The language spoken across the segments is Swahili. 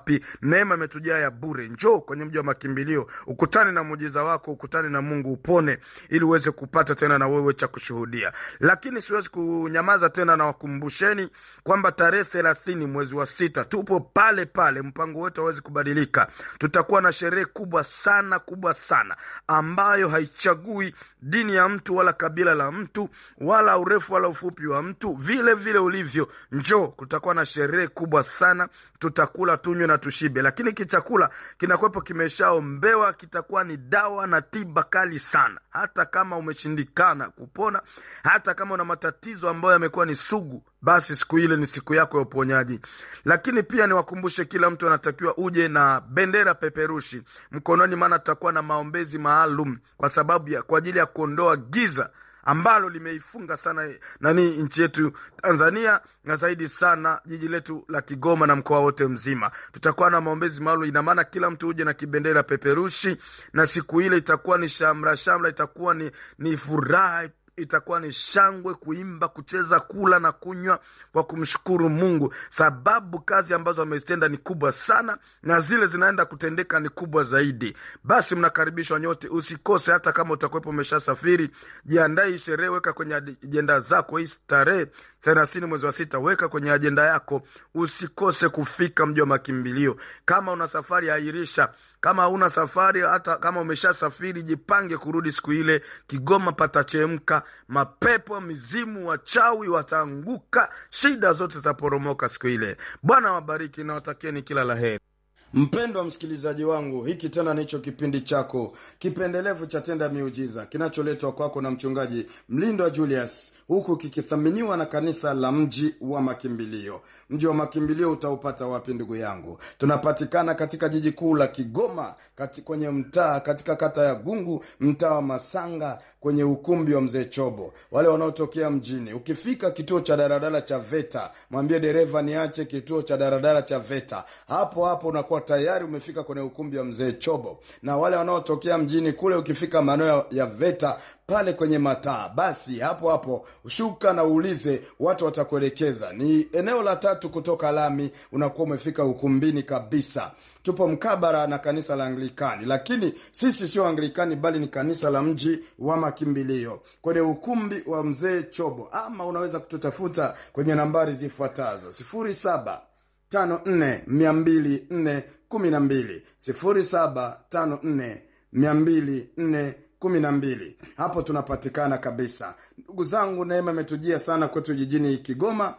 wapi neema imetujaa ya bure njoo kwenye mji wa makimbilio ukutane na muujiza wako ukutane na mungu upone ili uweze kupata tena na wewe cha kushuhudia lakini siwezi kunyamaza tena na wakumbusheni kwamba tarehe thelathini mwezi wa sita tupo pale pale mpango wetu hawezi kubadilika tutakuwa na sherehe kubwa sana kubwa sana ambayo haichagui dini ya mtu wala kabila la mtu wala urefu wala ufupi wa mtu vile vile ulivyo njoo kutakuwa na sherehe kubwa sana tutakula tunywe na tushibe lakini kichakula kinakuwepo kimeshaombewa kitakuwa ni dawa na tiba kali sana hata kama umeshindikana kupona hata kama una matatizo ambayo yamekuwa ni sugu basi siku ile ni siku yako ya uponyaji lakini pia niwakumbushe kila mtu anatakiwa uje na bendera peperushi mkononi maana tutakuwa na maombezi maalum kwa sababu ya kwa ajili ya kuondoa giza ambalo limeifunga sana nani nchi yetu tanzania na zaidi sana jiji letu la kigoma na mkoa wote mzima tutakuwa na maombezi maalum ina maana kila mtu uje na kibendera peperushi na siku ile itakuwa ni shamra shamra itakuwa ni, ni furaha itakuwa ni shangwe kuimba kucheza kula na kunywa kwa kumshukuru mungu sababu kazi ambazo amezitenda ni kubwa sana na zile zinaenda kutendeka ni kubwa zaidi basi mnakaribishwa nyote usikose hata kama utakuwepo umeshasafiri jiandae hii sherehe weka kwenye ajenda zako hii tarehe thelathini mwezi wa sita weka kwenye ajenda yako usikose kufika mji wa makimbilio kama una safari airisha kama hauna safari hata kama umeshasafiri jipange kurudi siku ile kigoma patachemka mapepo mizimu wachawi wataanguka shida zote zitaporomoka siku ile bwana wabariki na watakieni kila la heri mpendwa msikilizaji wangu hiki tena nicho kipindi chako kipendelevu cha tenda miujiza kinacholetwa kwako na mchungaji mlindo wa julius huku kikithaminiwa na kanisa la mji wa makimbilio mji wa makimbilio utaupata wapi ndugu yangu tunapatikana katika jiji kuu la kigoma kati kwenye mtaa katika kata ya gungu mtaa wa masanga kwenye ukumbi wa mzee chobo wale wanaotokea mjini ukifika kituo cha daradara cha veta mwambie dereva niache kituo cha daradara cha veta hapo hapo unakuwa tayari umefika kwenye ukumbi wa mzee chobo na wale wanaotokea mjini kule ukifika maeneo ya, ya veta pale kwenye mataa basi hapo hapo shuka na uulize watu watakuelekeza ni eneo la tatu kutoka lami unakuwa umefika ukumbini kabisa tupo mkabara na kanisa la anglikani lakini sisi sio anglikani bali ni kanisa la mji wa makimbilio kwenye ukumbi wa mzee chobo ama unaweza kututafuta kwenye nambari zifuatazo sifuri saba tano nne mia mbili nne kumi na mbili sifuri saba tano nne mia mbili nne kumi na mbili hapo tunapatikana kabisa ndugu zangu neema imetujia sana kwetu jijini kigoma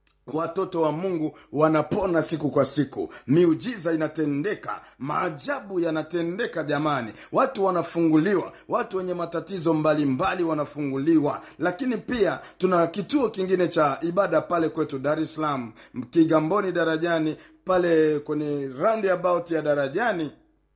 watoto wa mungu wanapona siku kwa siku miujiza inatendeka maajabu yanatendeka jamani watu wanafunguliwa watu wenye matatizo mbalimbali mbali wanafunguliwa lakini pia tuna kituo kingine cha ibada pale kwetu dar es salaam kigamboni darajani pale kwenye roundabout ya darajani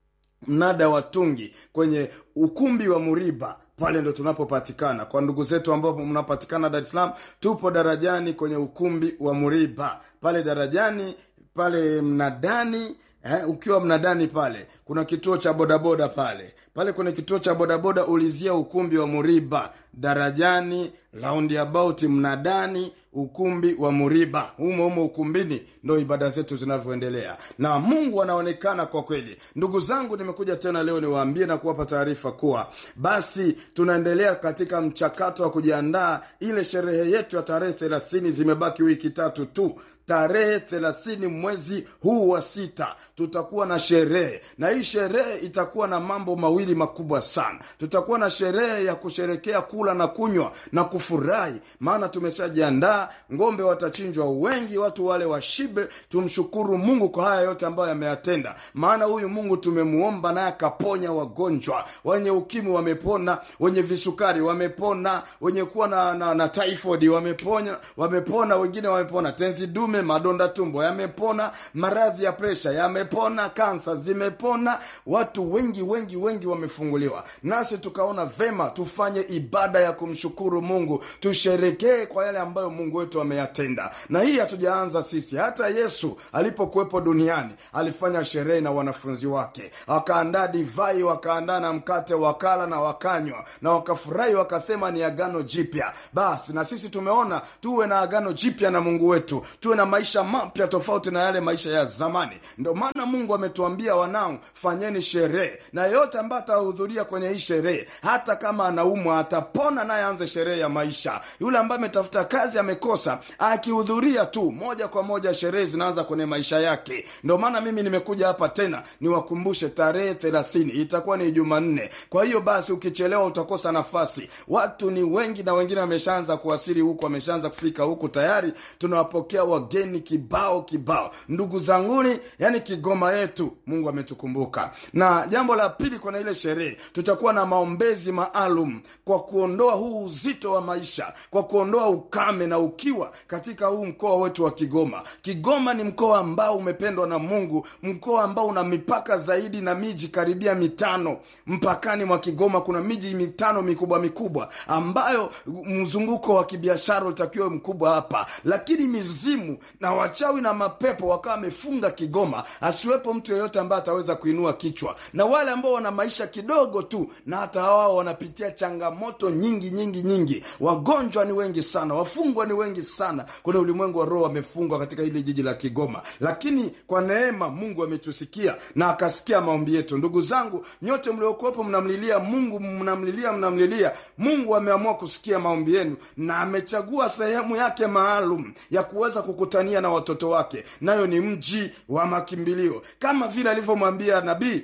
mnada wa tungi kwenye ukumbi wa muriba pale ndo tunapopatikana kwa ndugu zetu ambao mnapatikana dar es salaam tupo darajani kwenye ukumbi wa muriba pale darajani pale mnadani eh, ukiwa mnadani pale kuna kituo cha bodaboda pale pale kwenye kituo cha bodaboda ulizia ukumbi wa muriba darajani roundabout mnadani ukumbi wa muriba humo humo ukumbini ndo ibada zetu zinavyoendelea na mungu anaonekana kwa kweli ndugu zangu nimekuja tena leo niwaambie na kuwapa taarifa kuwa basi tunaendelea katika mchakato wa kujiandaa ile sherehe yetu ya tarehe thelathini zimebaki wiki tatu tu tarehe thelathini mwezi huu wa sita tutakuwa na sherehe na hii sherehe itakuwa na mambo mawili makubwa sana tutakuwa na sherehe ya kusherekea kula na kunywa na kufurahi maana tumeshajiandaa ngombe watachinjwa wengi watu wale washibe tumshukuru mungu kwa haya yote ambayo yameyatenda maana huyu mungu tumemuomba naye akaponya wagonjwa wenye ukimwi wamepona wenye visukari wamepona wenye kuwa na, na, na typhoid wamepona wamepona wengine wamepona tenzi dume madonda tumbo yamepona maradhi ya presha yamepona kansa zimepona watu wengi wengi wengi wamefunguliwa nasi tukaona vema tufanye ibada ya kumshukuru mungu tusherekee kwa yale ambayo mungu wetu ameyatenda na hii hatujaanza sisi hata yesu alipokuwepo duniani alifanya sherehe na wanafunzi wake wakaandaa divai wakaandaa na mkate wakala na wakanywa na wakafurahi wakasema ni agano jipya basi na sisi tumeona tuwe na agano jipya na mungu wetu tuwe na na maisha mapya tofauti na yale maisha ya zamani ndio maana mungu ametuambia wanangu fanyeni sherehe na yeyote ambaye atahudhuria kwenye hii sherehe hata kama anaumwa atapona naye aanze sherehe ya maisha yule ambaye ametafuta kazi amekosa akihudhuria tu moja kwa moja sherehe zinaanza kwenye maisha yake ndio maana mimi nimekuja hapa tena niwakumbushe tarehe thelathini itakuwa ni jumanne kwa hiyo basi ukichelewa utakosa nafasi watu ni wengi na wengine wameshaanza kuwasili huku wameshaanza kufika huku tayari tunawapokea wageni kibao kibao ndugu zanguni yani kigoma yetu mungu ametukumbuka na jambo la pili kwenye ile sherehe tutakuwa na maombezi maalum kwa kuondoa huu uzito wa maisha kwa kuondoa ukame na ukiwa katika huu mkoa wetu wa kigoma kigoma ni mkoa ambao umependwa na mungu mkoa ambao una mipaka zaidi na miji karibia mitano mpakani mwa kigoma kuna miji mitano mikubwa mikubwa ambayo mzunguko wa kibiashara utakiwa mkubwa hapa lakini mizimu na wachawi na mapepo wakawa wamefunga kigoma asiwepo mtu yeyote ambaye ataweza kuinua kichwa na wale ambao wana maisha kidogo tu na hata wao wanapitia changamoto nyingi nyingi nyingi wagonjwa ni wengi sana wafungwa ni wengi sana kuna ulimwengu wa roho wamefungwa katika hili jiji la kigoma lakini kwa neema mungu ametusikia na akasikia maombi yetu ndugu zangu nyote mliokuwepo mnamlilia mungu mnamlilia mnamlilia mungu ameamua kusikia maombi yenu na amechagua sehemu yake maalum ya kuweza kukutania na watoto wake nayo ni mji wa makimbilio kama vile alivyomwambia nabii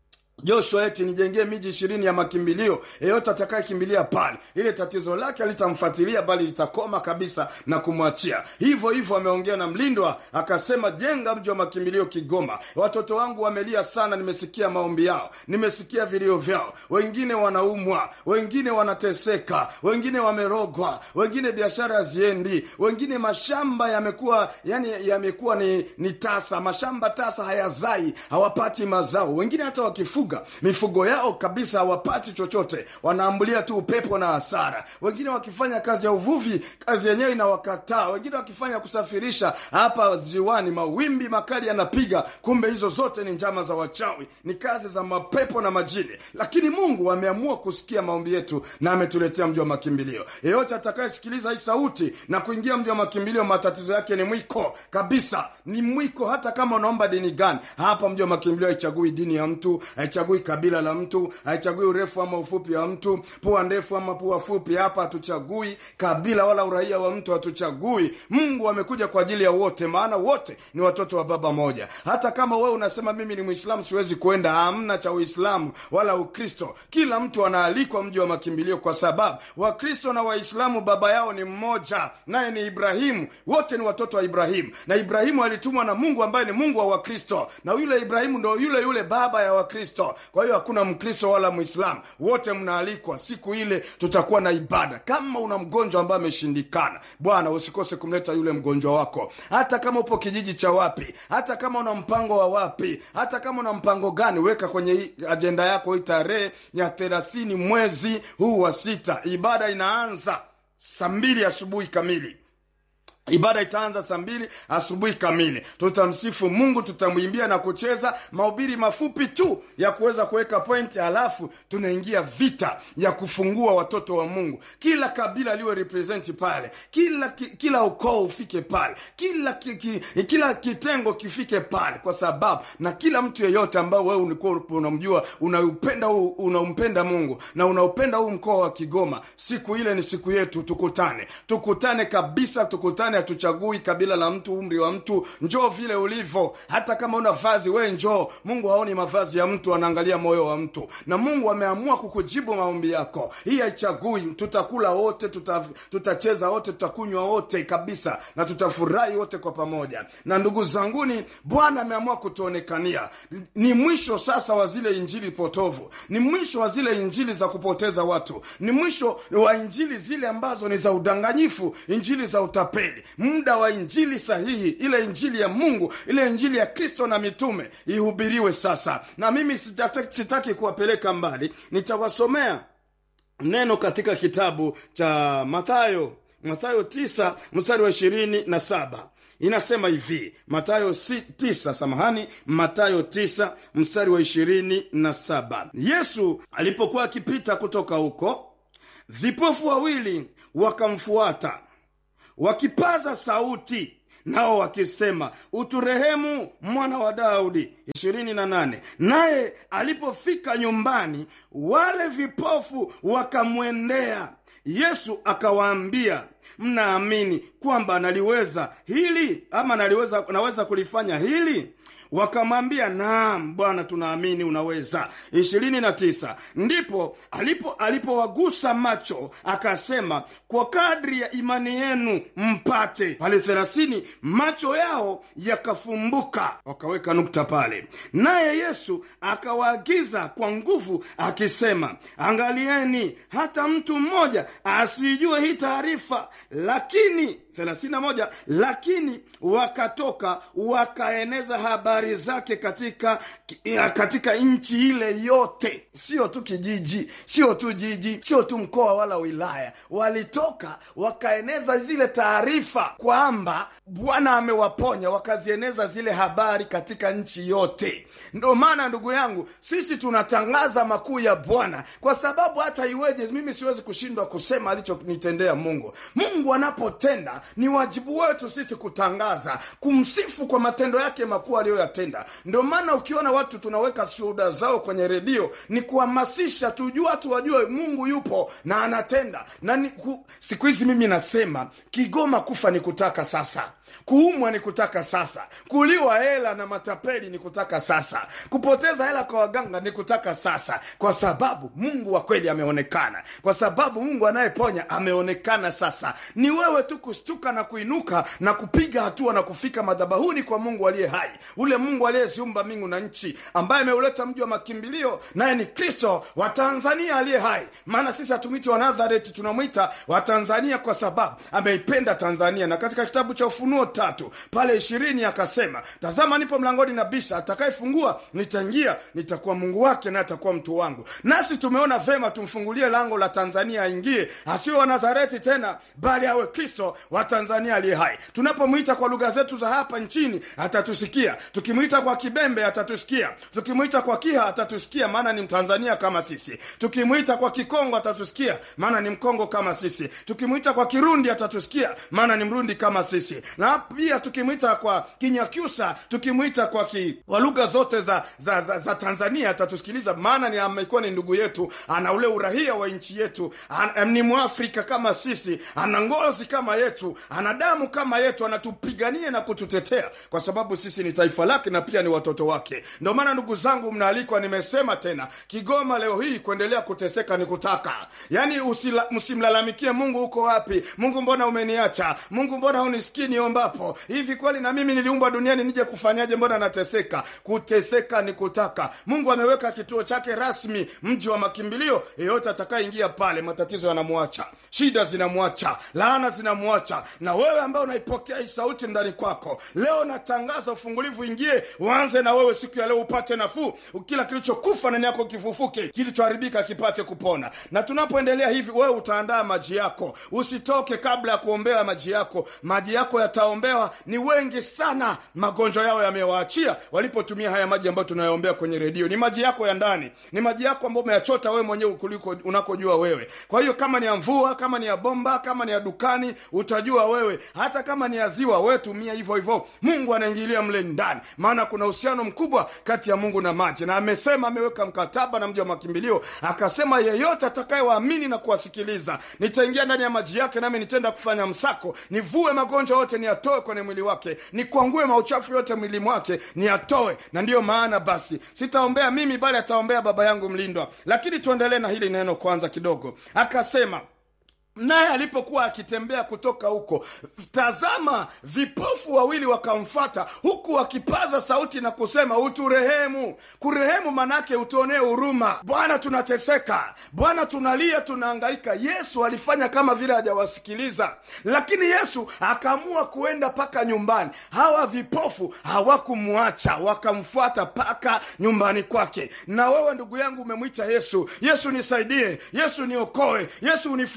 joshua eti nijengee miji ishirini ya makimbilio yeyote atakayekimbilia pale ile tatizo lake alitamfuatilia bali litakoma kabisa na kumwachia hivyo hivyo ameongea na mlindwa akasema jenga mji wa makimbilio kigoma watoto wangu wamelia sana nimesikia maombi yao nimesikia vilio vyao wengine wanaumwa wengine wanateseka wengine wamerogwa wengine biashara haziendi wengine mashamba yamekuwa yani yamekuwa ni, ni tasa mashamba tasa hayazai hawapati mazao wengine hata wakifuga mifugo yao kabisa hawapati chochote wanaambulia tu upepo na hasara wengine wakifanya kazi ya uvuvi kazi yenyewe inawakataa wengine wakifanya kusafirisha hapa ziwani mawimbi makali yanapiga kumbe hizo zote ni njama za wachawi ni kazi za mapepo na majini lakini mungu ameamua kusikia maombi yetu na ametuletea mji wa makimbilio yeyote atakayesikiliza hii sauti na kuingia mji wa makimbilio matatizo yake ni mwiko kabisa ni mwiko hata kama unaomba dini gani hapa mji wa makimbilio haichagui dini ya mtu haichagui kabila la mtu haichagui urefu ama ufupi wa mtu pua ndefu ama pua fupi hapa hatuchagui kabila wala uraia wa mtu hatuchagui mungu amekuja kwa ajili ya wote maana wote ni watoto wa baba moja hata kama wewe unasema mimi ni mwislamu siwezi kuenda hamna cha uislamu wala ukristo kila mtu anaalikwa mji wa makimbilio kwa sababu wakristo na waislamu baba yao ni mmoja naye ni ibrahimu wote ni watoto wa ibrahimu na ibrahimu alitumwa na mungu ambaye ni mungu wa wakristo na yule ibrahimu ndo yule yule baba ya wakristo kwa hiyo hakuna mkristo wala mwislamu wote mnaalikwa siku ile tutakuwa na ibada kama una mgonjwa ambaye ameshindikana bwana usikose kumleta yule mgonjwa wako hata kama upo kijiji cha wapi hata kama una mpango wa wapi hata kama una mpango gani weka kwenye hii ajenda yako hii tarehe ya thelathini mwezi huu wa sita ibada inaanza saa mbili asubuhi kamili ibada itaanza saa mbili asubuhi kamili tutamsifu mungu tutamwimbia na kucheza mahubiri mafupi tu ya kuweza kuweka pointi halafu tunaingia vita ya kufungua watoto wa mungu kila kabila liwe representi pale kila ki, kila ukoo ufike pale kila ki, ki, kila kitengo kifike pale kwa sababu na kila mtu yeyote ambao wewe ulikuwa unamjua unaupenda unampenda mungu na unaupenda huu mkoa wa kigoma siku ile ni siku yetu tukutane tukutane kabisa tukutane hatuchagui kabila la mtu umri wa mtu njoo vile ulivyo hata kama una vazi we njoo mungu haoni mavazi ya mtu anaangalia moyo wa mtu na mungu ameamua kukujibu maombi yako hii haichagui tutakula wote tuta, tutacheza wote tutakunywa wote kabisa na tutafurahi wote kwa pamoja na ndugu zanguni bwana ameamua kutuonekania ni mwisho sasa wa zile injili potovu ni mwisho wa zile injili za kupoteza watu ni mwisho wa injili zile ambazo ni za udanganyifu injili za utapeli muda wa injili sahihi ile injili ya mungu ile injili ya kristo na mitume ihubiriwe sasa na mimi sitaki, sitaki kuwapeleka mbali nitawasomea neno katika kitabu cha matayo matayo tisa mstari wa ishirini na saba inasema hivi matayo si, tisa samahani matayo tisa mstari wa ishirini na saba yesu alipokuwa akipita kutoka huko vipofu wawili wakamfuata wakipaza sauti nao wakisema uturehemu mwana wa daudi ishirini na nane naye alipofika nyumbani wale vipofu wakamwendea yesu akawaambia mnaamini kwamba naliweza hili ama naliweza naweza kulifanya hili wakamwambia naam bwana tunaamini unaweza ishirini na tisa ndipo alipo alipowagusa macho akasema kwa kadri ya imani yenu mpate pale thelathini macho yao yakafumbuka wakaweka nukta pale naye yesu akawaagiza kwa nguvu akisema angalieni hata mtu mmoja asijue hii taarifa lakini 31 lakini wakatoka wakaeneza habari zake katika katika nchi ile yote sio tu kijiji sio tu jiji sio tu mkoa wala wilaya walitoka wakaeneza zile taarifa kwamba bwana amewaponya wakazieneza zile habari katika nchi yote ndo maana ndugu yangu sisi tunatangaza makuu ya bwana kwa sababu hata iweje mimi siwezi kushindwa kusema alichonitendea mungu mungu anapotenda ni wajibu wetu sisi kutangaza kumsifu kwa matendo yake makuu aliyoyatenda ndio maana ukiona watu tunaweka shuhuda zao kwenye redio ni kuhamasisha tujue watu wajue mungu yupo na anatenda na ni, ku, siku hizi mimi nasema kigoma kufa ni kutaka sasa kuumwa ni kutaka sasa kuliwa hela na matapeli ni kutaka sasa kupoteza hela kwa waganga ni kutaka sasa kwa sababu mungu wa kweli ameonekana kwa sababu mungu anayeponya ameonekana sasa ni wewe tu kushtuka na kuinuka na kupiga hatua na kufika madhabahuni kwa mungu aliye hai ule mungu aliyeziumba mbingu na nchi ambaye ameuleta mji wa makimbilio naye ni kristo wa tanzania aliye hai maana sisi hatumwiti wa nazareti tunamwita wa tanzania kwa sababu ameipenda tanzania na katika kitabu cha ufunuo tatu pale ishirini akasema tazama nipo mlangoni na bisha atakayefungua nitaingia nitakuwa mungu wake naye atakuwa mtu wangu nasi tumeona vema tumfungulie lango la tanzania aingie asiwe wa nazareti tena bali awe kristo wa tanzania aliye hai tunapomwita kwa lugha zetu za hapa nchini atatusikia tukimwita kwa kibembe atatusikia tukimwita kwa kiha atatusikia maana ni mtanzania kama sisi tukimwita kwa kikongo atatusikia maana ni mkongo kama sisi tukimwita kwa kirundi atatusikia maana ni mrundi kama sisi na pia tukimwita kwa kinyakyusa tukimwita kwa ki, kwa lugha zote za, za, za, za tanzania atatusikiliza maana ni amekuwa ni ndugu yetu ana ule urahia wa nchi yetu an, ni mwafrika kama sisi ana ngozi kama yetu ana damu kama yetu anatupigania na kututetea kwa sababu sisi ni taifa lake na pia ni watoto wake ndio maana ndugu zangu mnaalikwa nimesema tena kigoma leo hii kuendelea kuteseka ni kutaka yaani msimlalamikie mungu uko wapi mungu mbona umeniacha mungu mbona hunisikii niombapo hivi kweli na mimi niliumbwa duniani nije kufanyaje mbona nateseka kuteseka ni kutaka mungu ameweka kituo chake rasmi mji wa makimbilio yeyote atakayeingia pale matatizo yanamwacha shida zinamwacha laana zinamwacha na wewe ambaye unaipokea hii sauti ndani kwako leo natangaza ufungulivu ingie uanze na wewe siku ya leo upate nafuu kila kilichokufa ndani yako kifufuke kilichoharibika kipate kupona na tunapoendelea hivi wewe utaandaa maji yako usitoke kabla ya kuombea maji yako maji yako yataombewa ni wengi sana magonjwa yao yamewaachia walipotumia haya maji ambayo tunayaombea kwenye redio ni maji yako ya ndani ni maji yako ambayo umeyachota wewe mwenyewe kuliko unakojua wewe kwa hiyo kama ni ya mvua kama ni ya bomba kama ni ya dukani utajua wewe hata kama ni ya ziwa wewe tumia hivyo hivyo mungu anaingilia mle ndani maana kuna uhusiano mkubwa kati ya mungu na maji na amesema ameweka mkataba na mji wa makimbilio akasema yeyote atakayewaamini na kuwasikiliza nitaingia ndani ya maji yake nami nitenda kufanya msako nivue magonjwa yote niyatoe kwenye mwili wake nikwangue mauchafu yote mwili mwake niyatoe na ndiyo maana basi sitaombea mimi bali ataombea baba yangu mlindwa lakini tuendelee na hili neno kwanza kidogo akasema naye alipokuwa akitembea kutoka huko tazama vipofu wawili wakamfata huku wakipaza sauti na kusema uturehemu kurehemu manake utuonee huruma bwana tunateseka bwana tunalia tunaangaika yesu alifanya kama vile hajawasikiliza lakini yesu akaamua kuenda mpaka nyumbani hawa vipofu hawakumwacha wakamfuata mpaka nyumbani kwake na wewe ndugu yangu umemwita yesu yesu nisaidie yesu niokoe yesu unifungue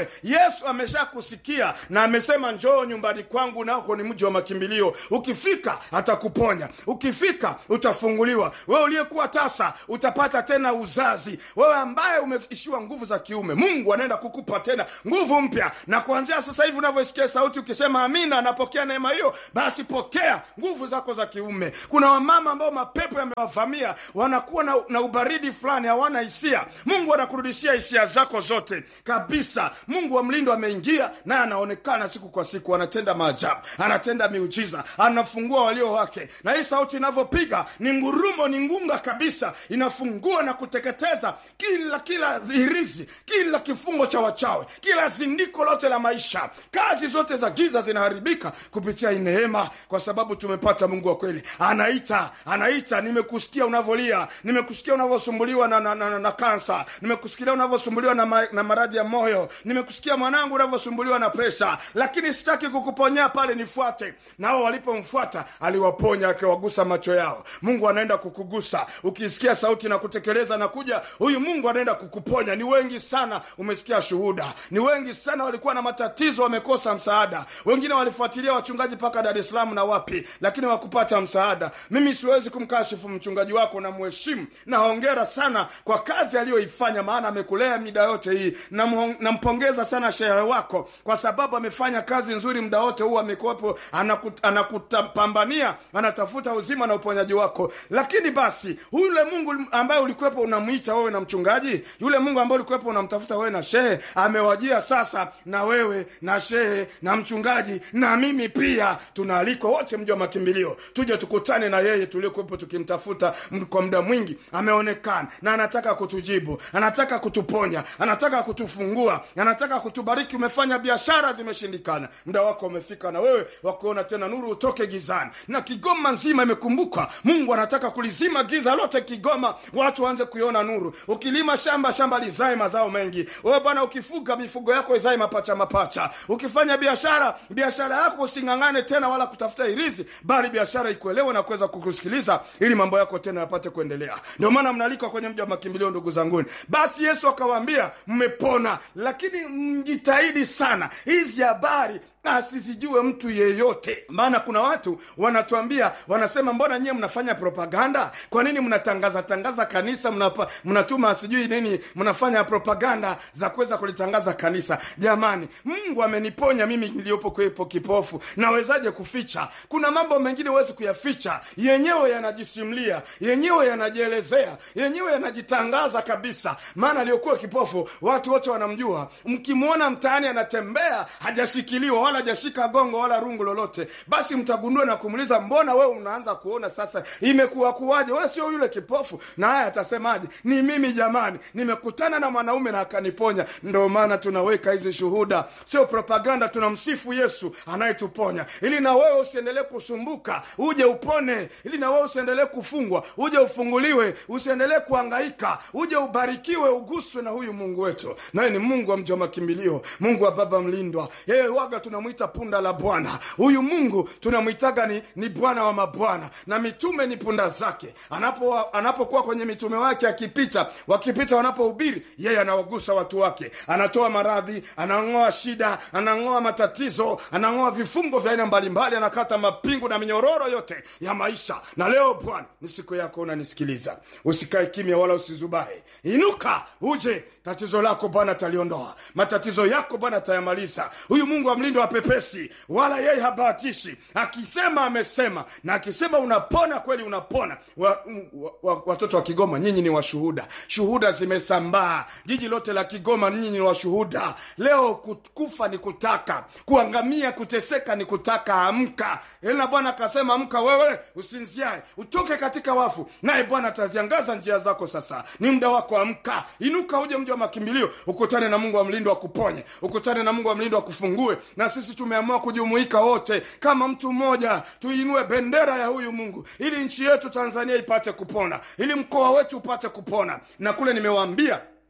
wewe yesu ameshakusikia na amesema njoo nyumbani kwangu nako ni mji wa makimbilio ukifika atakuponya ukifika utafunguliwa wewe uliyekuwa tasa utapata tena uzazi wewe ambaye umeishiwa nguvu za kiume mungu anaenda kukupa tena nguvu mpya na kuanzia sasa hivi unavyosikia sauti ukisema amina anapokea neema hiyo basi pokea nguvu zako za kiume kuna wamama ambao mapepo yamewavamia wanakuwa na, na ubaridi fulani hawana hisia mungu anakurudishia hisia zako zote kabisa mungu wa mlindo ameingia naye anaonekana siku kwa siku anatenda maajabu anatenda miujiza anafungua walio wake na hii sauti inavyopiga ni ngurumo ni ngunga kabisa inafungua na kuteketeza kila kila hirizi kila kifungo cha wachawe kila zindiko lote la maisha kazi zote za giza zinaharibika kupitia hii neema kwa sababu tumepata mungu wa kweli anaita anaita nimekusikia unavyolia nimekusikia unavyosumbuliwa na, na, na, na, na kansa nimekusikia unavyosumbuliwa na, ma, na maradhi ya moyo nimekusikia mwanangu unavyosumbuliwa na presha lakini sitaki kukuponyea pale nifuate nao walipomfuata aliwaponya akiwagusa macho yao mungu anaenda kukugusa ukisikia sauti na kutekeleza na kuja huyu mungu anaenda kukuponya ni wengi sana umesikia shuhuda ni wengi sana walikuwa na matatizo wamekosa msaada wengine walifuatilia wachungaji mpaka dar es salaam na wapi lakini wakupata msaada mimi siwezi kumkashifu mchungaji wako na mheshimu na hongera sana kwa kazi aliyoifanya maana amekulea mida yote hii Namuhong- nampongeza sana shehe wako kwa sababu amefanya kazi nzuri muda wote huu amekuwepo anakut, anakutapambania anatafuta uzima na uponyaji wako lakini basi yule mungu ambaye ulikuwepo unamwita wewe na mchungaji yule mungu ambaye ulikuwepo unamtafuta wewe na shehe amewajia sasa na wewe na shehe na mchungaji na mimi pia tunaalikwa wote mji wa makimbilio tuje tukutane na yeye tuliokuwepo tukimtafuta m- kwa muda mwingi ameonekana na anataka kutujibu anataka kutuponya anataka kutufungua anataka kutubariki umefanya biashara zimeshindikana muda wako umefika na wewe wakuona tena nuru utoke gizani na kigoma nzima imekumbuka mungu anataka kulizima giza lote kigoma watu waanze kuiona nuru ukilima shamba shamba lizae mazao mengi wewe bwana ukifuga mifugo yako izae mapacha mapacha ukifanya biashara biashara yako using'ang'ane tena wala kutafuta irizi bali biashara ikuelewe na kuweza kukusikiliza ili mambo yako tena yapate kuendelea ndio maana mnalikwa kwenye mji wa makimbilio ndugu zanguni basi yesu akawaambia mmepona lakini mjitahidi sana hizi habari asizijue mtu yeyote maana kuna watu wanatuambia wanasema mbona nyie mnafanya propaganda kwa nini mnatangaza tangaza kanisa mnapa, mnatuma sijui nini mnafanya propaganda za kuweza kulitangaza kanisa jamani mungu ameniponya mimi niliyopo kwepo kipofu nawezaje kuficha kuna mambo mengine huwezi kuyaficha yenyewe yanajisimlia yenyewe yanajielezea yenyewe yanajitangaza kabisa maana aliyokuwa kipofu watu wote wanamjua mkimwona mtaani anatembea hajashikiliwa wala hajashika gongo wala rungu lolote basi mtagundua na kumuuliza mbona wewe unaanza kuona sasa imekuwa kuwaje wewe sio yule kipofu na haya atasemaje ni mimi jamani nimekutana na mwanaume na akaniponya ndio maana tunaweka hizi shuhuda sio propaganda tunamsifu yesu anayetuponya ili na wewe usiendelee kusumbuka uje upone ili na wewe usiendelee kufungwa uje ufunguliwe usiendelee kuangaika uje ubarikiwe uguswe na huyu mungu wetu naye ni mungu wa mji wa makimbilio mungu wa baba mlindwa yeye waga tunamwita punda la bwana huyu mungu tunamwitaga ni, ni bwana wa mabwana na mitume ni punda zake anapokuwa anapo kwenye mitume wake akipita wakipita wanapohubiri yeye anawagusa watu wake anatoa maradhi anang'oa shida anang'oa matatizo anang'oa vifungo vya aina mbalimbali anakata mapingu na minyororo yote ya maisha na leo bwana ni siku yako unanisikiliza usikae kimya wala usizubae inuka uje tatizo lako bwana ataliondoa matatizo yako bwana atayamaliza huyu mungu wa mlindo wa pepesi wala yeye habahatishi akisema amesema na akisema unapona kweli unapona wa, wa, wa, watoto wa kigoma nyinyi ni washuhuda shuhuda zimesambaa jiji lote la kigoma nyinyi ni washuhuda leo ku- kufa ni kutaka kuangamia kuteseka ni kutaka amka ila bwana akasema amka wewe usinziae utoke katika wafu naye bwana ataziangaza njia zako sasa ni muda wako amka inuka uje mji wa makimbilio ukutane na mungu wa mlindo akuponye ukutane na mungu wa mlindo akufungue na sisi tumeamua kujumuika wote kama mtu mmoja tuinue bendera ya huyu mungu ili nchi yetu tanzania ipate kupona ili mkoa wetu upate kupona na kule nimewaambia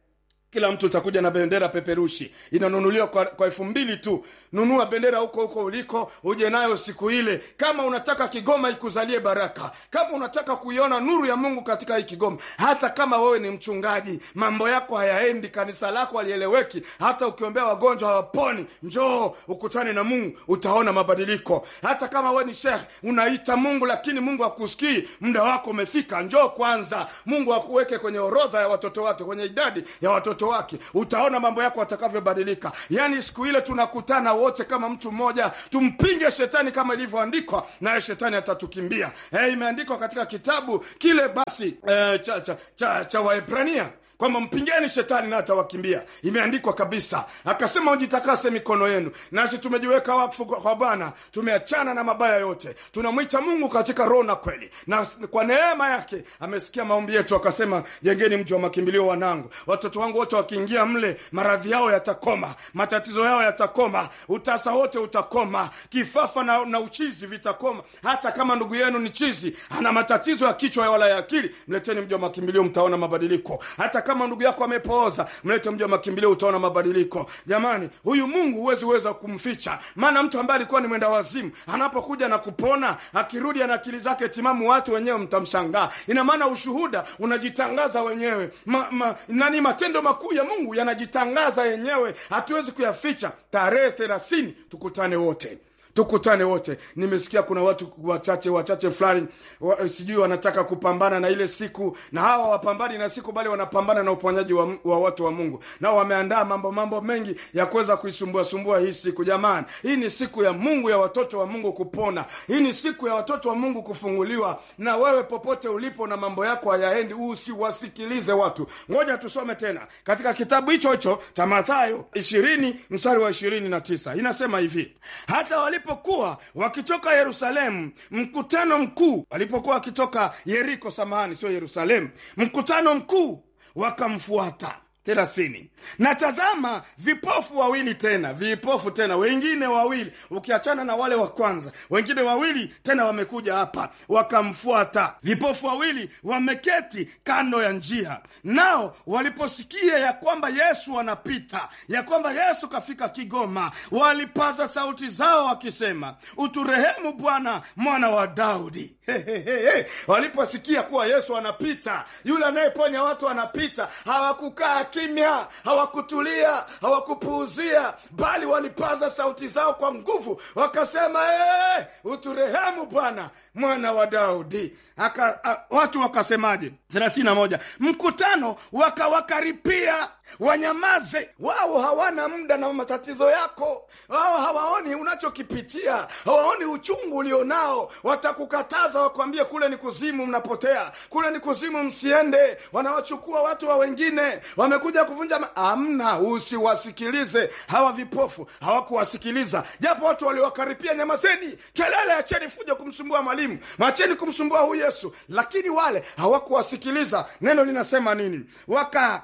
kila mtu utakuja na bendera peperushi inanunuliwa kwa, kwa elfu mbili tu nunua bendera huko huko uliko uje nayo siku ile kama unataka kigoma ikuzalie baraka kama unataka kuiona nuru ya mungu katika hii kigoma hata kama wewe ni mchungaji mambo yako hayaendi kanisa lako halieleweki hata ukiombea wagonjwa hawaponi njoo ukutane na mungu utaona mabadiliko hata kama wewe ni shekh unaita mungu lakini mungu akusikii muda wako umefika njoo kwanza mungu akuweke kwenye orodha ya watoto wake kwenye idadi ya watoto wake utaona mambo yako atakavyobadilika yaani siku ile tunakutana wote kama mtu mmoja tumpinge shetani kama ilivyoandikwa naye shetani atatukimbia hey, imeandikwa katika kitabu kile basi eh, cha, cha, cha, cha waebrania kwamba mpingeni shetani na atawakimbia imeandikwa kabisa akasema ujitakase mikono yenu nasi tumejiweka wakfu kwa bwana tumeachana na mabaya yote tunamwita mungu katika roho na kweli na kwa neema yake amesikia maombi yetu akasema jengeni mji wa makimbilio wanangu watoto wangu wote wakiingia mle maradhi yao yatakoma matatizo yao yatakoma utasa wote utakoma kifafa na, na uchizi vitakoma hata kama ndugu yenu ni chizi ana matatizo ya kichwa wala ya akili mleteni mji wa makimbilio mtaona mabadiliko hata kama ndugu yako amepooza mlete mji wa makimbilio utaona mabadiliko jamani huyu mungu huwezi weza kumficha maana mtu ambaye alikuwa ni mwenda wazimu anapokuja na kupona akirudi ana akili zake timamu watu wenyewe mtamshangaa ina maana ushuhuda unajitangaza wenyewe ma, ma, nani matendo makuu ya mungu yanajitangaza yenyewe hatuwezi kuyaficha tarehe thelathini tukutane wote tukutane wote nimesikia kuna watu wachache wachache fulani wa, sijui wanataka kupambana na ile siku na hawa wapambani na siku bali wanapambana na uponyaji wa, wa watu wa mungu nao wameandaa mambo mambo mengi ya kuweza kuisumbua sumbua hii siku jamani hii ni siku ya mungu ya watoto wa mungu kupona hii ni siku ya watoto wa mungu kufunguliwa na wewe popote ulipo na mambo yako hayaendi usiwasikilize watu ngoja tusome tena katika kitabu hicho hicho cha mathayo ishirini mstari wa ishirini na tisa inasema hivi hata walipo walipokuwa wakitoka yerusalemu mkutano mkuu walipokuwa wakitoka yeriko samahani sio yerusalemu mkutano mkuu wakamfuata thelathini na tazama vipofu wawili tena vipofu tena wengine wawili ukiachana na wale wa kwanza wengine wawili tena wamekuja hapa wakamfuata vipofu wawili wameketi kando ya njia nao waliposikia ya kwamba yesu anapita ya kwamba yesu kafika kigoma walipaza sauti zao wakisema uturehemu bwana mwana wa daudi Hehehe. waliposikia kuwa yesu anapita yule anayeponya watu anapita hawakukaa kimya hawakutulia hawakupuuzia bali walipaza sauti zao kwa nguvu wakasema hey, uturehemu bwana mwana wa daudi Aka, a, watu wakasemaje thelathini moja mkutano wakawakaripia wanyamaze wao hawana muda na matatizo yako wao hawaoni unachokipitia hawaoni uchungu ulionao watakukataza wakwambie kule ni kuzimu mnapotea kule ni kuzimu msiende wanawachukua watu wa wengine wamekuja kuvunja ma- amna usiwasikilize hawa vipofu hawakuwasikiliza japo watu waliwakaripia nyamazeni kelele acheni fuja kumsumbua mwalimu macheni kumsumbua huyu yesu lakini wale hawakuwasikiliza neno linasema nini waka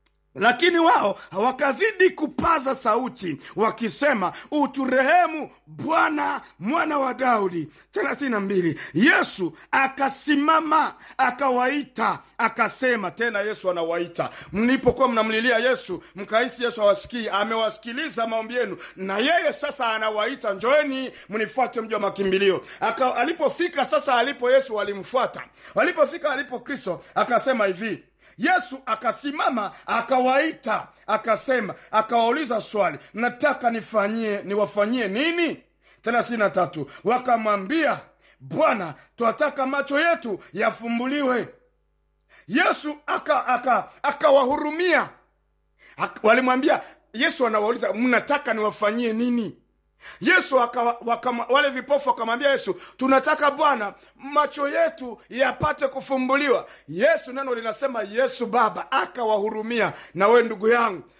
lakini wao wakazidi kupaza sauti wakisema uturehemu bwana mwana wa daudi 32 yesu akasimama akawaita akasema tena yesu anawaita mlipokuwa mnamlilia yesu mkahisi yesu awasikii amewasikiliza maombi yenu na yeye sasa anawaita njoeni mnifuate mji wa makimbilio Aka, alipofika sasa alipo yesu walimfuata walipofika alipo kristo akasema hivi yesu akasimama akawaita akasema akawauliza swali nataka nifanyie niwafanyie nini thelathini na tatu wakamwambia bwana twataka macho yetu yafumbuliwe yesu akawahurumia aka, aka, aka walimwambia yesu anawauliza mnataka niwafanyie nini yesu waka, waka, wale vipofu wakamwambia yesu tunataka bwana macho yetu yapate kufumbuliwa yesu neno linasema yesu baba akawahurumia na we ndugu yangu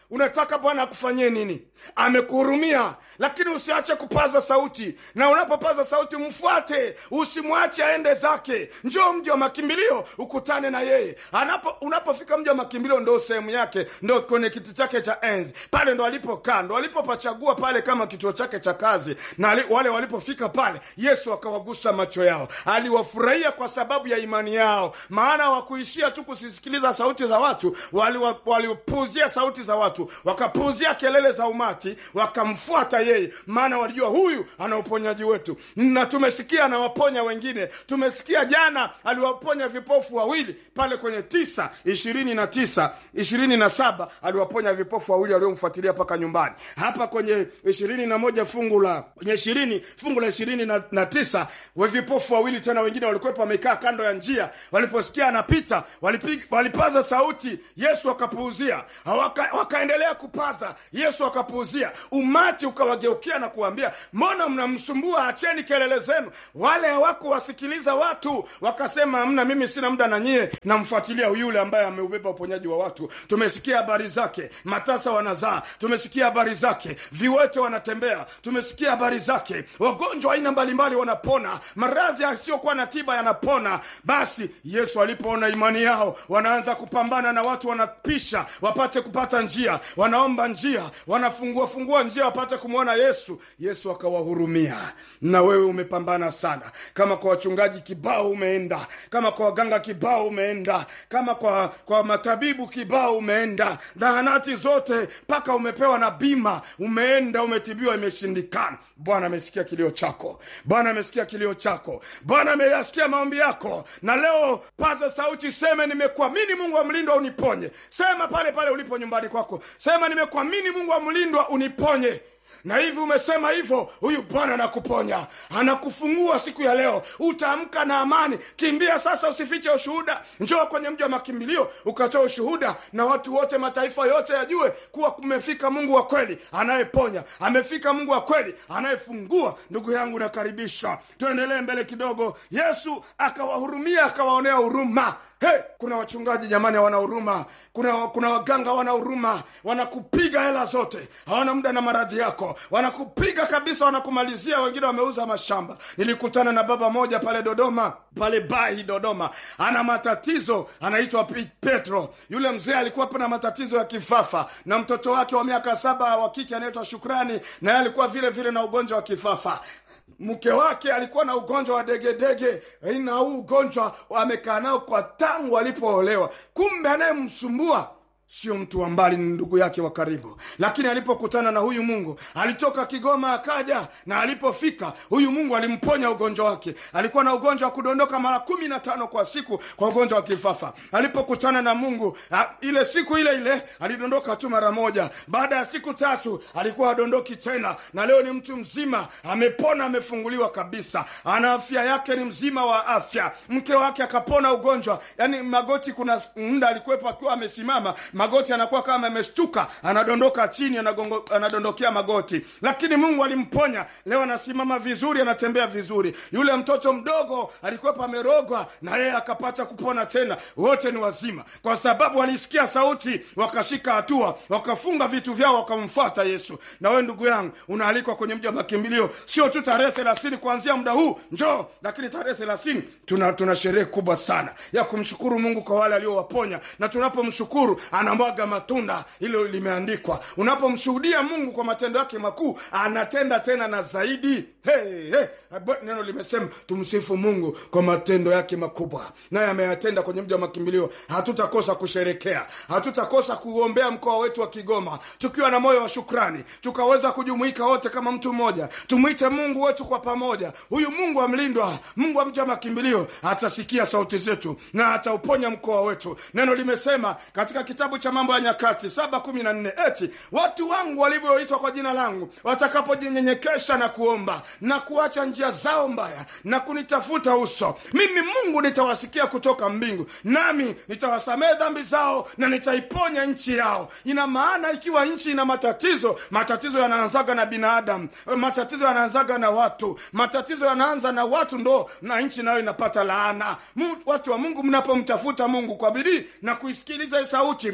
unataka bwana akufanyie nini amekuhurumia lakini usiache kupaza sauti na unapopaza sauti mfuate usimwache aende zake njoo mji wa makimbilio ukutane na yeye Anapo, unapofika mji wa makimbilio ndo sehemu yake ndo kwenye kiti chake cha enzi pale ndo alipokaa ndo alipopachagua pale kama kituo chake cha kazi na ali, wale walipofika pale yesu akawagusa macho yao aliwafurahia kwa sababu ya imani yao maana wakuishia tu kusisikiliza sauti za watu walipuuzia wali sauti za watu wakapuuzia kelele za umati wakamfuata yeye maana walijua huyu ana uponyaji wetu na tumesikia anawaponya wengine tumesikia jana aliwaponya vipofu wawili pale kwenye tisa ishirini na tisa ishirini na saba aliwaponya vipofu wawili waliomfuatilia mpaka nyumbani hapa kwenye ishirini na moja fungu la kwenye ishirini fungu la ishirini na, na tisa we vipofu wawili tena wengine walikuwepo wamekaa kando ya njia waliposikia anapita walipig, walipaza sauti yesu akapuuzia waka, wakaendelea kupaza yesu akapuuzia umati ukawageukia na kuambia mbona mnamsumbua acheni kelele zenu wale hawakuwasikiliza watu wakasema mna mimi sina muda na nyie namfuatilia yule ambaye ameubeba uponyaji wa watu tumesikia habari zake matasa wanazaa tumesikia habari zake viwete wanatembea tumesikia habari zake wagonjwa aina mbalimbali wanapona maradhi yasiyokuwa na tiba yanapona basi yesu alipoona imani yao wanaanza kupambana na watu wanapisha wapate kupata njia wanaomba njia wanafungua fungua njia wapate kumwona yesu yesu akawahurumia na wewe umepambana sana kama kwa wachungaji kibao umeenda kama kwa waganga kibao umeenda kama kwa kwa matabibu kibao umeenda zahanati zote mpaka umepewa na bima umeenda umetibiwa imeshindikana bwana amesikia kilio chako bwana amesikia kilio chako bwana ameyasikia maombi yako na leo paza sauti seme nimekuamini mungu wa mlindwa uniponye sema pale pale ulipo nyumbani kwako sema nimekuamini mungu wa mlindwa uniponye na hivi umesema hivyo huyu bwana anakuponya anakufungua siku ya leo utaamka na amani kimbia sasa usifiche ushuhuda njoo kwenye mji wa makimbilio ukatoa ushuhuda na watu wote mataifa yote yajue kuwa kumefika mungu wa kweli anayeponya amefika mungu wa kweli anayefungua ndugu yangu nakaribisha tuendelee mbele kidogo yesu akawahurumia akawaonea huruma hey, kuna wachungaji jamani hawana huruma kuna, kuna waganga wana huruma wanakupiga hela zote hawana muda na maradhi yako wanakupiga kabisa wanakumalizia wengine wameuza mashamba nilikutana na baba moja pale dodoma pale bahi dodoma ana matatizo anaitwa petro yule mzee alikuwa na matatizo ya kifafa na mtoto wake wa miaka saba wa kike anaitwa shukrani naye alikuwa vile vile na ugonjwa wa kifafa mke wake alikuwa na ugonjwa wa degedege na huu ugonjwa amekaa nao kwa tangu alipoolewa kumbe anayemsumbua sio mtu wa mbali ni ndugu yake wa karibu lakini alipokutana na huyu mungu alitoka kigoma akaja na alipofika huyu mungu alimponya ugonjwa wake alikuwa na ugonjwa wa kudondoka mara kumi na tano kwa siku kwa ugonjwa wa kifafa alipokutana na mungu a, ile siku ile ile alidondoka tu mara moja baada ya siku tatu alikuwa adondoki tena na leo ni mtu mzima amepona amefunguliwa kabisa ana afya yake ni mzima wa afya mke wake akapona ugonjwa yani magoti kuna muda alikuwepo akiwa amesimama magoti anakuwa kama ameshtuka anadondoka chini anagongo, anadondokea magoti lakini mungu alimponya leo anasimama vizuri anatembea vizuri yule mtoto mdogo alikuwepo amerogwa na yeye akapata kupona tena wote ni wazima kwa sababu walisikia sauti wakashika hatua wakafunga vitu vyao wakamfuata yesu na wewe ndugu yangu unaalikwa kwenye mji wa makimbilio sio tu tarehe thelathini kuanzia muda huu njoo lakini tarehe thelathini tuna, tuna sherehe kubwa sana ya kumshukuru mungu kwa wale aliowaponya na tunapomshukuru anamwaga matunda hilo limeandikwa unapomshuhudia mungu kwa matendo yake makuu anatenda tena na zaidi hey, hey. neno limesema tumsifu mungu kwa matendo yake makubwa naye ameyatenda kwenye mji wa makimbilio hatutakosa kusherekea hatutakosa kuombea mkoa wetu wa kigoma tukiwa na moyo wa shukrani tukaweza kujumuika wote kama mtu mmoja tumwite mungu wetu kwa pamoja huyu mungu amlindwa mungu wa mji wa makimbilio atasikia sauti zetu na atauponya mkoa wetu neno limesema katika kitabu cha mambo ya nyakati saba kumi na nne eti watu wangu walivyoitwa kwa jina langu watakapojinyenyekesha na kuomba na kuacha njia zao mbaya na kunitafuta uso mimi mungu nitawasikia kutoka mbingu nami nitawasamehe dhambi zao na nitaiponya nchi yao ina maana ikiwa nchi ina matatizo matatizo yanaanzaga na binadamu matatizo yanaanzaga na watu matatizo yanaanza na watu ndo na nchi nayo inapata laana Mu, watu wa mungu mnapomtafuta mungu kwa bidii na kuisikiliza sauti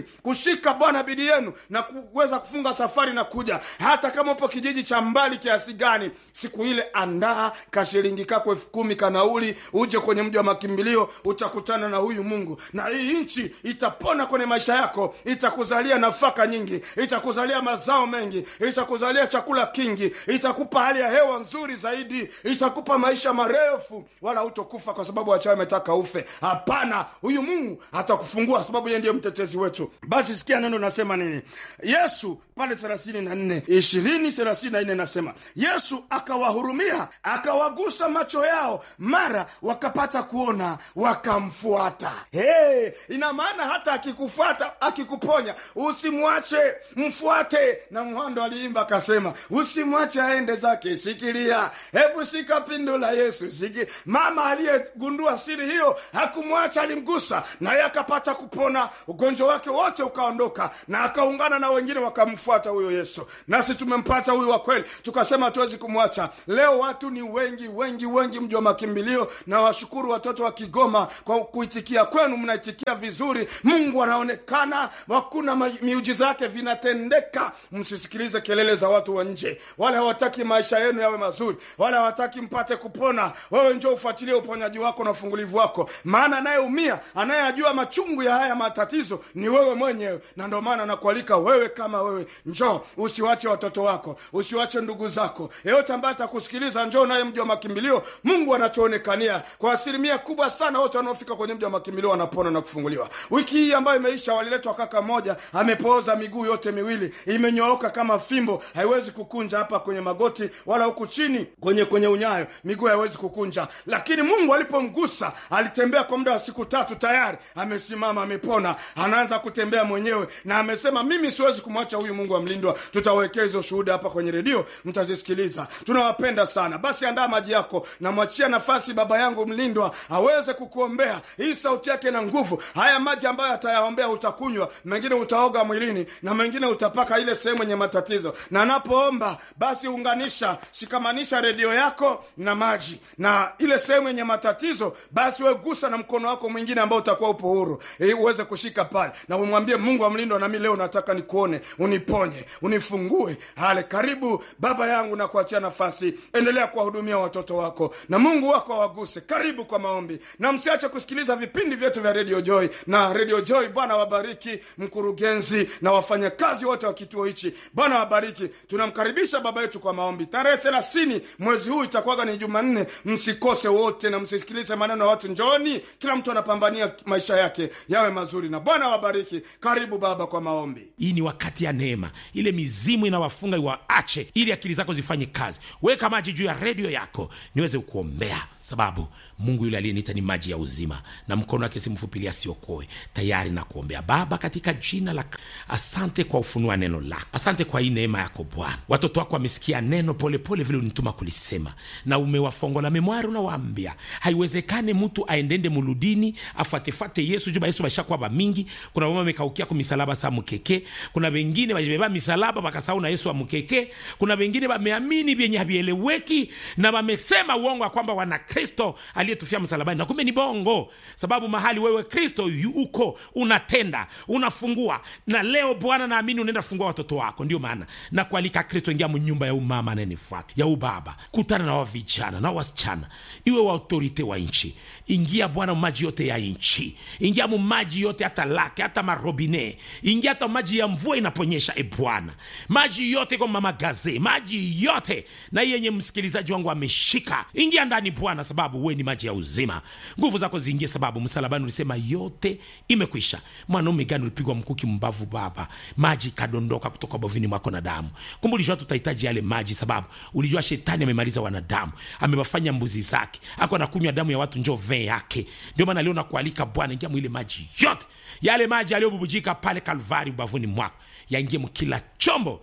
kushika bwana bidii yenu na kuweza kufunga safari na kuja hata kama upo kijiji cha mbali kiasi gani siku ile andaa kashilingi kako elfu kumi kanauli uje kwenye mji wa makimbilio utakutana na huyu mungu na hii nchi itapona kwenye maisha yako itakuzalia nafaka nyingi itakuzalia mazao mengi itakuzalia chakula kingi itakupa hali ya hewa nzuri zaidi itakupa maisha marefu wala hutokufa kwa sababu wachawi ametaka ufe hapana huyu mungu atakufungua sababu yeye ndiye mtetezi wetu basi sikia neno nasema nini yesu pale thelathini na nne ishirini thelathini na nne nasema yesu akawahurumia akawagusa macho yao mara wakapata kuona wakamfuata hey, ina maana hata akikufuata akikuponya usimwache mfuate na mhando aliimba akasema usimwache aende zake shikilia hebu shika pindo la yesu shiki mama aliyegundua siri hiyo hakumwacha alimgusa naye akapata kupona ugonjwa wake wote ukaondoka na akaungana na wengine wakamfuata huyo yesu nasi tumempata huyu wa kweli tukasema hatuwezi kumwacha leo watu ni wengi wengi wengi mji wa makimbilio na washukuru watoto wa kigoma kwa kuitikia kwenu mnaitikia vizuri mungu anaonekana hakuna ma- miujiza yake vinatendeka msisikilize kelele za watu wa nje wale hawataki maisha yenu yawe mazuri wale hawataki mpate kupona wewe njo ufuatilie uponyaji wako na ufungulivu wako maana anayeumia anayeyajua machungu ya haya matatizo ni wewe mwenyewe na ndio maana nakualika wewe kama wewe njoo usiwache watoto wako usiwache ndugu zako yeyote ambaye atakusikiliza njoo naye mji wa makimbilio mungu anatuonekania kwa asilimia kubwa sana wote wanaofika kwenye mji wa makimbilio wanapona na kufunguliwa wiki hii ambayo imeisha waliletwa kaka moja amepooza miguu yote miwili imenyooka kama fimbo haiwezi kukunja hapa kwenye magoti wala huku chini kwenye kwenye unyayo miguu haiwezi kukunja lakini mungu alipomgusa alitembea kwa muda wa siku tatu tayari amesimama amepona anaanza kutembea mwenyewe na amesema mimi siwezi kumwacha huyu mungu amlindwa tutawekea hizo shuhuda hapa kwenye redio mtazisikiliza tunawapenda sana basi andaa maji yako namwachia nafasi baba yangu mlindwa aweze kukuombea hii sauti yake na nguvu haya maji ambayo atayaombea utakunywa mengine utaoga mwilini na mengine utapaka ile sehemu yenye matatizo na anapoomba basi unganisha shikamanisha redio yako na maji na ile sehemu yenye matatizo basi wegusa na mkono wako mwingine ambao utakuwa upo huru e, uweze kushika pale na umwambie mungu amlindwa nami leo nataka nikuone uniponye unifungue hale karibu baba yangu na kuachia nafasi endelea kuwahudumia watoto wako na mungu wako awaguse karibu kwa maombi na msiache kusikiliza vipindi vyetu vya radio joy na radio joy bwana wabariki mkurugenzi na wafanyakazi wote wa kituo hichi bwana wabariki tunamkaribisha baba yetu kwa maombi tarehe thelathini mwezi huu itakuwaga ni jumanne msikose wote na msisikilize maneno ya watu njoni kila mtu anapambania maisha yake yawe mazuri na bwana wabariki karibu baba kwa maombi hii ni wakati ya neema ile mizimu inawafunga iwaache ili akili zako zifanye kazi weka maji juu ya redio yako niweze kuombea sababu mungu yule aliyeniita ni maji ya uzima na mkono wake simfupilia siokoe tayari na kuombea baba katika jina la asante kwa ufunua neno lako asante kwa hii neema yako bwana watoto wako wamesikia neno polepole vile unituma kulisema na umewafongola memwari unawaambia haiwezekane mtu aendende muludini afuatefate yesu juba yesu bashakuwa bamingi kuna mama amekaukia ku misalaba sa mukeke kuna wengine bajibeba misalaba bakasahau na yesu amukeke kuna wengine bameamini vyenye havieleweki na wamesema uongo ya kwamba wana kristo aliyetufia msalabani na kumbe ni bongo sababu mahali wewe kristo yu- uko unatenda unafungua na leo bwana naamini unaenda fungua watoto wako ndio maana na kualika kristo ingia mnyumba ya umama anayenifuata ya ubaba kutana na wavijana na wasichana iwe wa autorite wa nchi ingia bwana maji yote ya nchi ingia mu maji yote hata lake hata marobine ingia hata maji ya mvua inaponyesha e bwana maji yote kwa mama gaze maji yote na hii yenye msikilizaji wangu ameshika ingia ndani bwana sababu we ni maji ya uzima nguvu zako ziingie sababu msalabani ulisema yote imekwisha mwanaume gani ulipigwa mkuki mbavu baba maji ikadondoka kutoka bovini mwako na damu kumbe ulijua tutahitaji yale maji sababu ulijua shetani amemaliza wanadamu amewafanya mbuzi zake ako anakunywa damu ya watu njo vee yake ndio maana leo nakualika bwana ingia mwile maji yote yale maji yaliyobubujika pale kalvari ubavuni mwako yaingie mkila chombo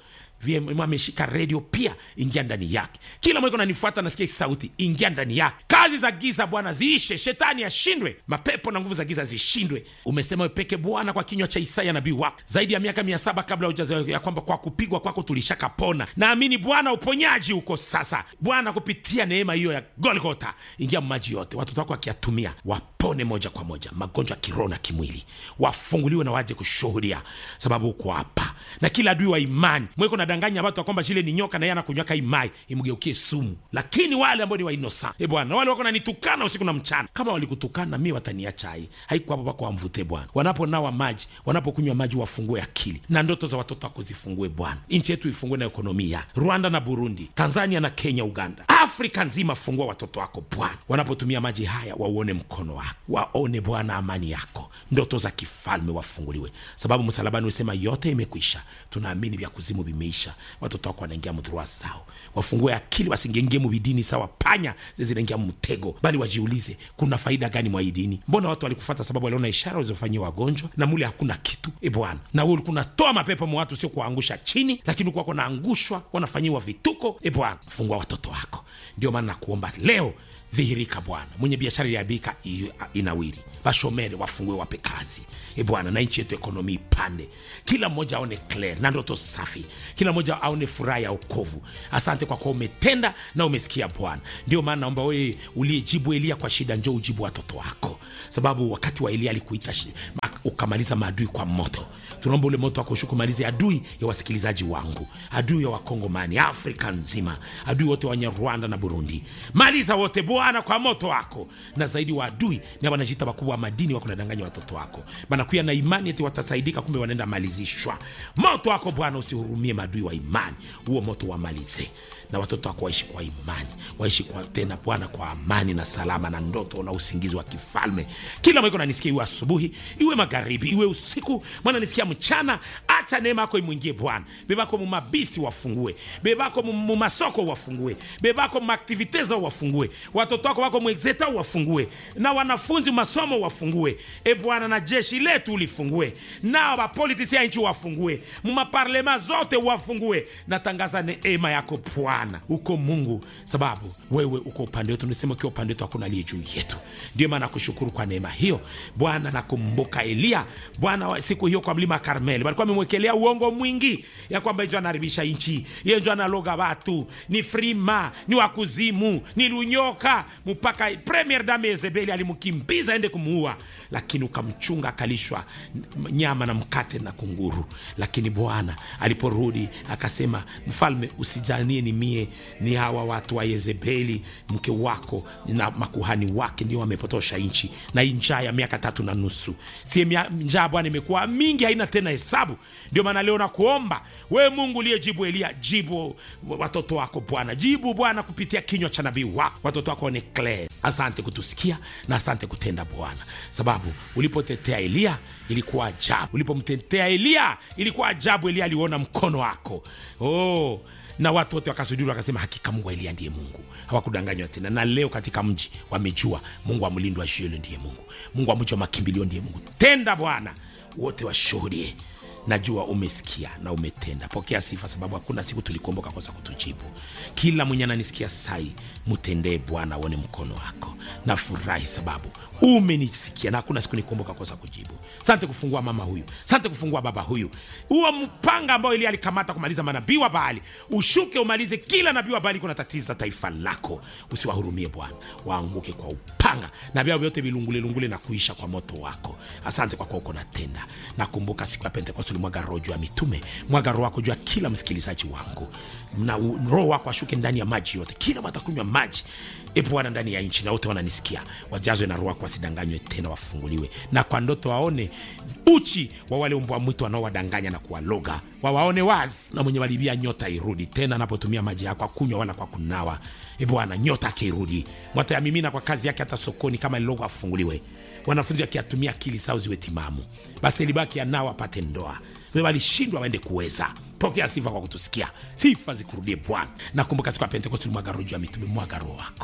VM ameshika redio pia ingia ndani yake kila mweko nanifuata nasikia hii sauti ingia ndani yake kazi za giza bwana ziishe shetani ashindwe mapepo na nguvu za giza zishindwe umesema wepeke bwana kwa kinywa cha isaya nabii wako zaidi ya miaka mia saba kabla hujazaliwa ya kwamba kwa kupigwa kwako tulishakapona naamini bwana uponyaji uko sasa bwana kupitia neema hiyo ya golgota ingia maji yote watoto wako wakiyatumia wapone moja kwa moja magonjwa ya kiroho na kimwili wafunguliwe na waje kushuhudia sababu uko hapa na kila adui wa imani mweko nadanganya watu ya kwamba shile ni nyoka na yeye anakunywaka imai imgeukie sumu lakini wale ambao ni wainosa e bwana wale wako nanitukana usiku na mchana kama walikutukana mi wataniacha hai haiko hapo pako wamvute bwana wanaponawa maji wanapokunywa maji wafungue akili na ndoto za watoto wako zifungue bwana nchi yetu ifungue na ekonomia rwanda na burundi tanzania na kenya uganda afrika nzima fungua watoto wako bwana wanapotumia maji haya wauone mkono wako waone bwana amani yako ndoto za kifalme wafunguliwe sababu msalabani usema yote imekwisha tunaamini vya kuzimu vimeisha watoto wako wanaingia mdhurua sao wafungue akili wasingengie mubidini sawa panya zinaingia mtego bali wajiulize kuna faida gani mwa hii dini mbona watu walikufata sababu waliona ishara walizofanyia wagonjwa na mule hakuna kitu e bwana na wewe ulikuwa unatoa mapepo mwa watu sio kuwaangusha chini lakini ulikuwa wanaangushwa wanafanyiwa vituko e bwana fungua watoto wako ndio maana nakuomba leo dhihirika bwana mwenye biashara iliabika inawiri washomere wafungue wape kazi e bwana na nchi yetu ekonomi ipande kila mmoja aone clear na ndoto safi kila mmoja aone furaha ya okovu asante kwa kuwa umetenda na umesikia bwana ndio maana naomba wewe uliyejibu elia kwa shida njo ujibu watoto wako sababu wakati wa elia alikuita shi- ma- ukamaliza maadui kwa moto tunaomba ule moto wako ushuke umalize adui ya wasikilizaji wangu adui ya wakongomani afrika nzima adui wote wenye rwanda na burundi maliza wote bwana kwa moto wako na zaidi wa adui ni wanajita wakubwa wa madini wako nadanganya watoto wako banakuya na imani eti watasaidika kumbe wanaenda malizishwa moto wako bwana usihurumie maadui wa imani huo moto wamalize na watoto wako waishi kwa imani waishi kwa tena bwana kwa amani na salama na ndoto na usingizi wa kifalme kila mweko nanisikia iwe asubuhi iwe magharibi iwe usiku mwana nisikia mchana acha neema yako imwingie bwana bebako mumabisi wafungue bebako mu- mumasoko wafungue bebako mumaaktivite zao wafungue watoto wako wako mwexeta wafungue na wanafunzi masomo wafungue e bwana na jeshi letu ulifungue nao bapolitisi ya nchi wafungue mumaparlema zote wafungue natangaza neema yako bwana uko mungu sababu wewe uko upande wetu nisema ukiwa upande wetu hakuna aliye juu yetu ndio maana nakushukuru kwa neema hiyo bwana nakumbuka eliya bwana wa- siku hiyo kwa mlima karmeli walikuwa amemwekelea uongo mwingi ya kwamba njo anaharibisha nchi ye njo analoga watu ni frima ni wakuzimu ni lunyoka mpaka premier dame yezebeli alimkimbiza ende kumuua lakini ukamchunga akalishwa n- nyama na mkate na kunguru lakini bwana aliporudi akasema mfalme usijanie ni mie ni hawa watu wa yezebeli mke wako na makuhani wake ndio wamepotosha nchi na hii njaa ya miaka tatu na nusu sie mia- njaa bwana imekuwa mingi haina tena hesabu ndio maana leo nakuomba wewe mungu uliyejibu elia jibu watoto wako bwana jibu bwana kupitia kinywa cha nabii wako watoto wako ni clear asante kutusikia na asante kutenda bwana sababu ulipotetea eliya ilikuwa ajabu ulipomtetea eliya ilikuwa ajabu eliya aliona mkono wako oh na watu wote wakasujuru wakasema hakika mungu wa eliya ndiye mungu hawakudanganywa tena na leo katika mji wamejua mungu wa mlindo wa shielo ndiye mungu mungu wa mji wa makimbilio ndiye mungu tenda bwana wote washuhudie najua umesikia na umetenda pokea sifa sababu hakuna siku tulikuomba ukakosa kutujibu kila mwenye ananisikia sai mtendee bwana aone mkono wako nafurahi sababu umenisikia na hakuna siku nikuomba ukakosa kujibu sante kufungua mama huyu sante kufungua baba huyu huo mpanga ambao ili alikamata kumaliza manabii wa baali ushuke umalize kila nabii wa baali kuna tatiza taifa lako usiwahurumie bwana waanguke kwa upanga na vyao vyote vilungulelungule na kuisha kwa moto wako asante kwa kuwa uko natenda nakumbuka siku ya pentekoste ulimwaga roho juu ya mitume mwaga roho wako juu ya kila msikilizaji wangu na u- roho wako ashuke ndani ya maji yote kila watakunywa maji e bwana ndani ya nchi na wote wananisikia wajazwe na roho wako wasidanganywe tena wafunguliwe na kwa ndoto waone uchi wa wale mbwa mwitu wanaowadanganya na kuwaloga wawaone wazi na mwenye walibia nyota irudi tena anapotumia maji yako akunywa wala kwa kunawa e bwana nyota akirudi mwatayamimina kwa kazi yake hata sokoni kama lilogo afunguliwe wanafunzi wakiatumia akili sao ziwe timamu basi libaki anao apate ndoa we walishindwa waende kuweza pokea sifa kwa kutusikia sifa zikurudie bwana nakumbuka siku ya pentekosti ulimwaga roho juu ya mitume mwaga roho wako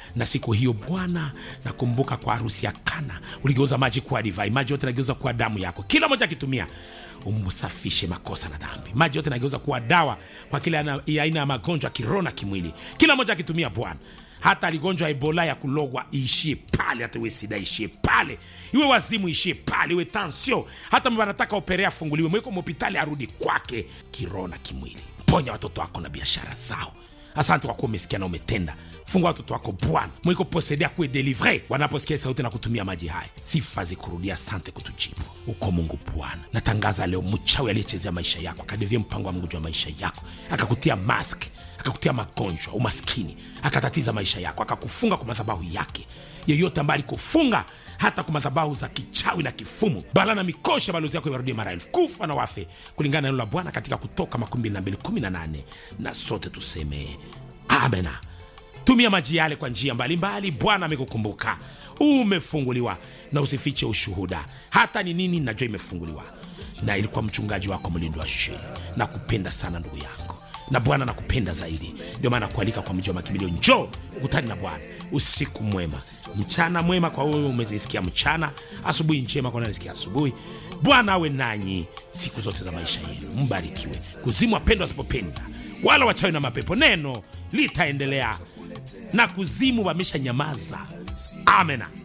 na siku hiyo bwana nakumbuka kwa harusi ya kana uligeuza maji kuwa divai maji yote nageuza kuwa damu yako kila moja akitumia umsafishe makosa na dhambi maji yote nageuza kuwa dawa kwa kila ana- ya aina ya magonjwa ya kiroho na kimwili kila moja akitumia bwana hata aligonjwa ebola ya kulogwa iishie pale hata iwe sida ishie pale iwe wazimu ishie pale iwe tansio hata wanataka operea afunguliwe mweko mhopitali arudi kwake kiroho na kimwili ponya watoto wako na biashara zao asante kwa kuwa umesikia na umetenda fungua watoto wako bwana mwiko posede kuwe delivre wanaposikia sauti na kutumia maji haya sifa zikurudia asante kutujibu uko mungu bwana natangaza leo mchawi aliyechezea maisha yako akadevia mpango wa mungu juu ya maisha yako akakutia mask akakutia magonjwa umaskini akatatiza maisha yako akakufunga kwa madhabahu yake yeyote ambaye alikufunga hata kwa madhabahu za kichawi na kifumu bala na mikosha balozi yako iwarudie mara elfu kufa na wafe kulingana na neno la bwana katika kutoka 2218 na sote tuseme amena tumia maji yale kwa njia mbalimbali bwana amekukumbuka umefunguliwa na usifiche ushuhuda hata ni nini najua imefunguliwa na ilikuwa mchungaji wako mlindo wa sheni na kupenda sana ndugu yangu na bwana nakupenda zaidi ndio maana kualika kwa mji wa makimbilio njoo ukutani na bwana usiku mwema mchana mwema kwa wewe umenisikia mchana asubuhi njema kwa nanisikia asubuhi bwana awe nanyi siku zote za maisha yenu mbarikiwe kuzimu wapendwa wasipopenda wala wachawi na mapepo neno litaendelea na kuzimu wamesha nyamaza amena